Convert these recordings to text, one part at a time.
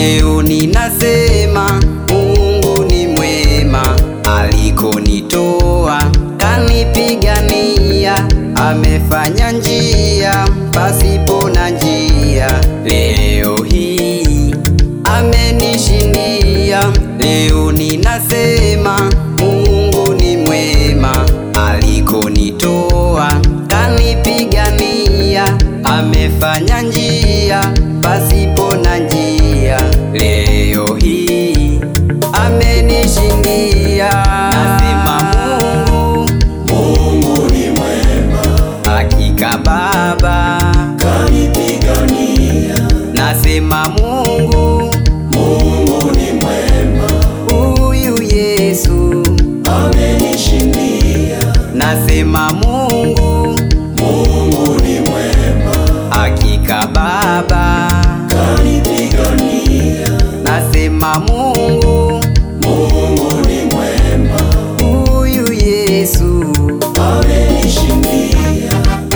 Leo ninasema Mungu ni mwema, alikonitoa kanipigania, amefanya njia pasipo na njia. Leo hii amenishindia. Leo ninasema Mungu ni mwema, alikonitoa kanipigania, amefanya njia pasipo na njia. Leo hii amenishindia. Nasema Mungu, Mungu ni mwema, hakika Baba. kanipigania. Nasema Mungu, Mungu ni mwema, huyu Yesu. amenishindia. Nasema Mungu, Mungu ni mwema, hakika Baba. kanipigania. Nasema Mungu, Mungu ni mwema, huyu Yesu. amenishindia.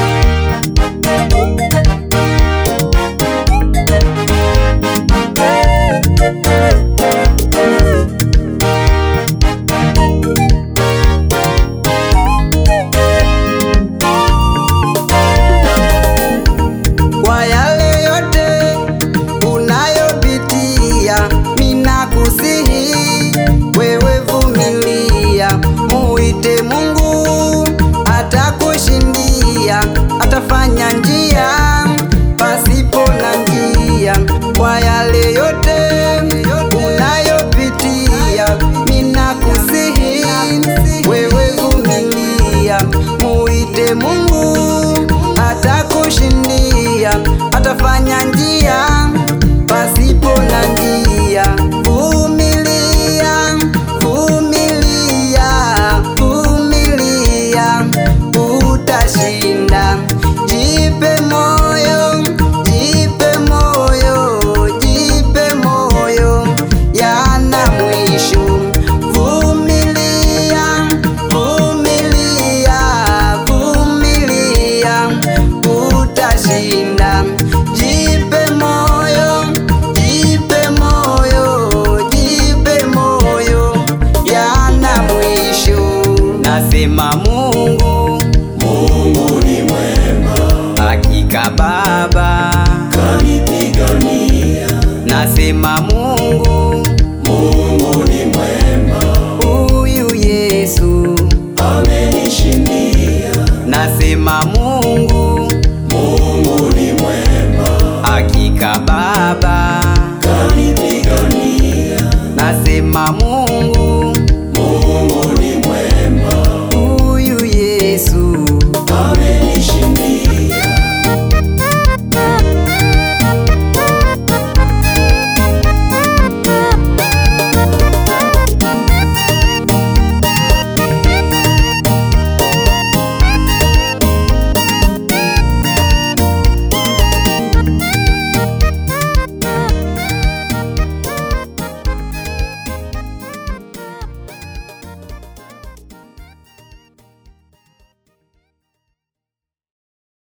Kwa yale yote unayopitia, ninakusihi wewe vumilia, muite Mungu atakushindia, atafanya njia pasipo na njia. Kwa yale yote unayopitia, ninakusihi wewe vumilia, muite Mungu atakushindia, atafanya njia pasipo na njia. Vumilia, vumilia, vumilia, utashinda. Jipe moyo, jipe moyo, jipe moyo, yana mwisho. Vumilia, vumilia, vumilia, utashinda. Jipe moyo, jipe moyo, jipe moyo, yana mwisho. Nasema Mungu, Mungu ni mwema, hakika Baba.